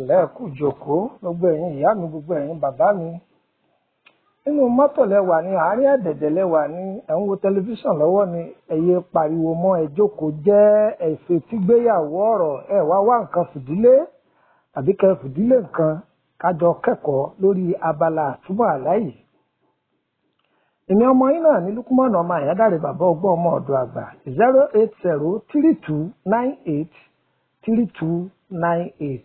ẹ̀lẹ́ kù jòkó gbogbo ẹ̀yin ìyá mi gbogbo ẹ̀yin bàbá mi nínú mọ́tò lẹ́wà ní àárín ẹ̀dẹ̀dẹ̀ lẹ́wà ní ẹ̀ ń wo tẹlifíṣàn lọ́wọ́ ni ẹ̀yẹ pariwo mọ́ ẹ jókòó jẹ́ ẹ̀fẹ̀ tí gbéyàwó ọ̀rọ̀ ẹ̀ wá wá nǹkan fìdílé àbí kẹ́ fìdílé nǹkan kájọ kẹ́kọ̀ọ́ lórí abala àtúbọ̀ àláyé èmi ọmọ yín náà ní lukumọ̀nà ọmọ àyádáre bàbá ọgbọ́n ọmọ ọ̀dọ̀ àgbà zero eight zero three two nine eight three two nine eight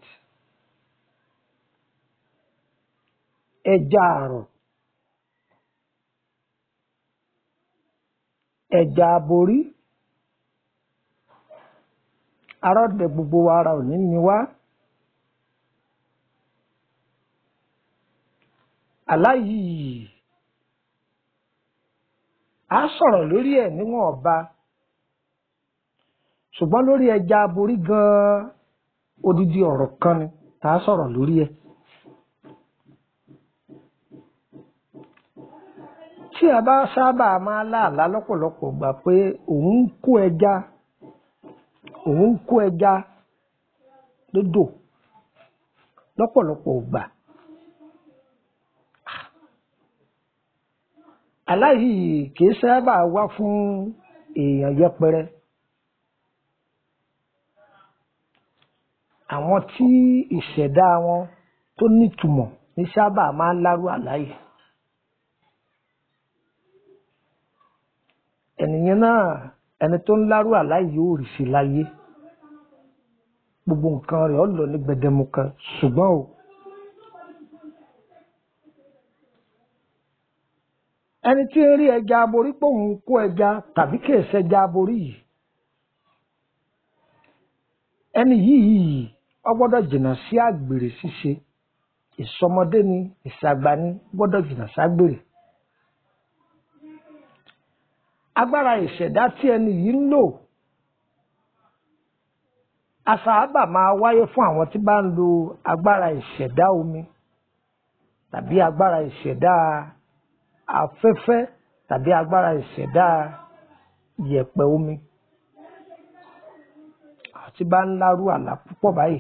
ẹja àrọ̀ ẹja aborí arọ́dẹ gbogbo wa ara òní ni wá aláyìí a sọ̀rọ̀ lórí ẹ̀ níwọ̀n ọba ṣùgbọ́n lórí ẹja aborí gan-an odidi ọ̀rọ̀ kan ni tá a sọ̀rọ̀ lórí ẹ̀. tí a bá sábà máa láàlá lọ́pọ̀lọpọ̀ gbà pé òun ń kó ẹja òun ń kó ẹja lódò lọ́pọ̀lọpọ̀ gbà. aláyìí kìí sábà wá fún èèyàn yẹpẹrẹ àwọn tí ìṣẹ̀dá wọn tó nítumọ̀ ní sábà máa ń lárú àláyé ẹnìyẹn náà ẹni tó ń lárú àláyé yóò rí sí láyé gbogbo nǹkan rẹ̀ ó lọ ní gbẹdẹmukẹ ṣùgbọ́n o ẹni tí ń rí ẹja aborí pé òun kó ẹja tàbí kì í ṣẹja aborí yìí ẹni yìí ó gbọ́dọ̀ jìnnà sí àgbèrè ṣíṣe ìsọmọdé ni ìsàgbà ni gbọ́dọ̀ jìnnà ságbèrè agbára ìṣẹ̀dá tí ẹni yìí ń lò àṣàbà máa wáyé fún àwọn tí bá ń lo agbára ìṣẹ̀dá omi tàbí agbára ìṣẹ̀dá afẹ́fẹ́ tàbí agbára ìṣẹ̀dá yẹ̀pẹ̀ omi àti bá ń lárú àlá púpọ̀ báyìí.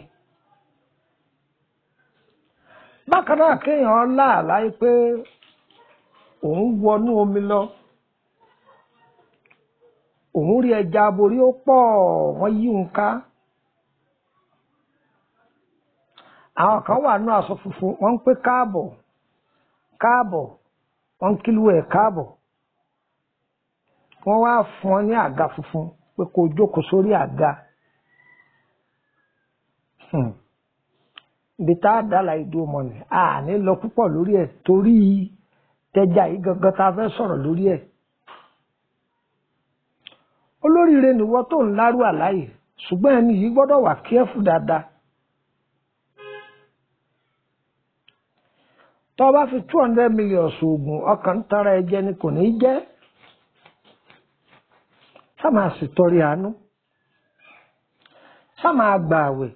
bákan náà kéèyàn láàlá pé òun wọnú omi lọ òun rí ẹja aborí ó pọ̀ wọ́n yí òun ká. àwọn kan wà nú aṣọ funfun wọ́n ń pé káàbọ̀ káàbọ̀ wọ́n ń kílù ẹ̀ káàbọ̀ wọ́n wá fún ọ ní àga funfun pé kó o jókòó sórí àga ibi tá a dá láìdó ọmọ ni a ní lọ púpọ̀ lórí ẹ̀ torí tẹja yìí gangan tá a fẹ́ sọ̀rọ̀ lórí ẹ̀ olóríire nìwọ tó ń lárú àláyè ṣùgbọ́n ẹni yìí gbọ́dọ̀ wà kíẹ́fù dáadáa tọ́ bá fi two hundred million ṣoògùn ọkàn ń tara ẹ̀jẹ̀ ni kò ní í jẹ́ sá máa sì tọrí àánú sá máa gbà àwẹ̀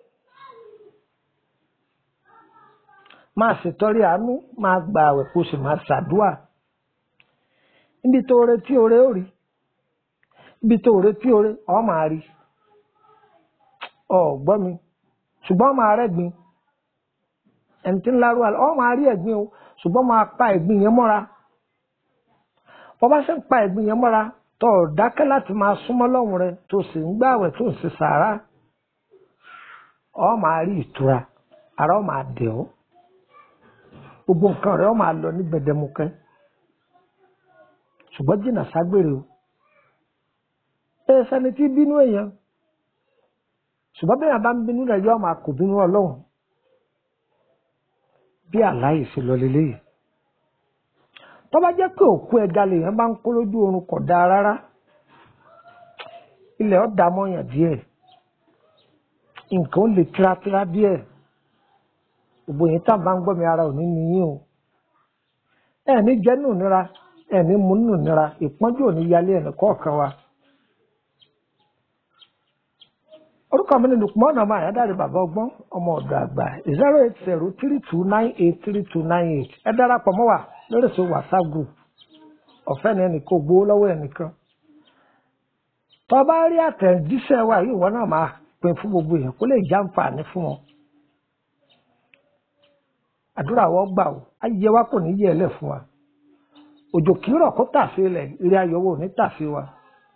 máa sì tọrí àánú máa gbà àwẹ̀ kó sì máa ṣàdúà níbi tó retí oore ó rí níbi tó retí oore ọ máa rí ọ gbọ́ mi ṣùgbọ́n máa rẹ́gbin ẹni tí ń lárú àlọ́ ọ máa rí ẹ̀gbin o ṣùgbọ́n máa pa ẹ̀gbin yẹn mọ́ra bọ́ bá ṣe ń pa ẹ̀gbin yẹn mọ́ra tó o dákẹ́ láti máa súnmọ́ lọ́hùn rẹ tó sì ń gbààwẹ̀ tó ń ṣe sàárà ọ máa rí ìtura ara ọ máa dẹ̀ ọ́ gbogbo nǹkan rẹ ọ máa lọ ní gbẹdẹmukẹ ṣùgbọ́n jìnnà ságbèrè o ẹ sẹni tí bínú èèyàn ṣùgbọ́n bẹ́ẹ̀ bá ń bínú rẹ̀ yọ máa kò bínú ọlọ́run bí àláyè ṣe lọ leléyìí tó bá jẹ́ pé òkú ẹja lèèyàn bá ń kó lójú oorun kò dáa rárá ilẹ̀ ọ̀ dá mọ́yàn díẹ̀ nǹkan ó lè tírátíra díẹ̀ gbogbo yìí tá à bá ń gbọ́ mi ara ò ní níyìn o ẹ̀ ní jẹ́ nù nira ẹ̀ ní mú nù nira ìpọ́njú ò ní yálé ẹ̀ kọ̀ọ̀kan wa. orúkọ mi ni Lukman ọmọ àyádáre bàbá ọgbọ́n ọmọ ọ̀dọ̀ àgbà zero eight zero three two nine eight three two nine eight ẹ darapọ̀ mọ́ wa lórí èso whatsapp group ọ̀fẹ́ ni ẹnìkan gbowó lọ́wọ́ ẹnìkan tó bá rí àtẹ̀jíṣẹ́ wa yìí wọ́n náà máa pín fún gbogbo èèyàn kó lè jàǹfààní fún wọn àdúrà wọ́n gbà ó ayé wa kò ní yẹ ẹlẹ́ fún wa òjò kìírọ̀ kó tàfé lẹ̀ eré ayọ̀wò ní tàfé wa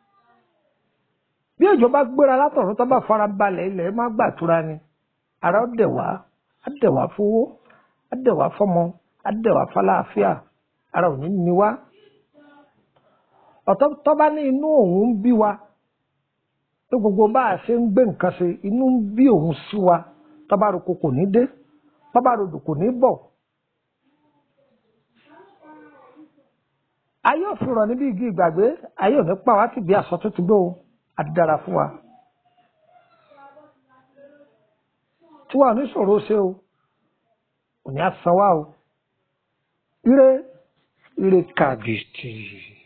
bí òjò bá gbéra látọ̀run tó bá fara balẹ̀ ilẹ̀ má gbàtura ni ara ó dẹ̀ wá á dẹ̀ wá fowó á dẹ̀ wá fọmọ á dẹ̀ wá fọláàfíà ara ò ní ní wá ọ̀tọ̀ tó bá ní inú òun ń bí wa tó gbogbo bá a ṣe ń gbé nǹkan ṣe inú ń bí òun sí wa tó bá roko kò ní dé tó bá rodò kò ní bọ̀ ayé òfin rọ̀ níbi igi ìgbàgbé ayé ò ní pa wá tì bí aṣọ tó ti gbó o àti dára fún wa tí wàá oníṣòro ṣe o òní àsan wá o ire ire kàbìtì.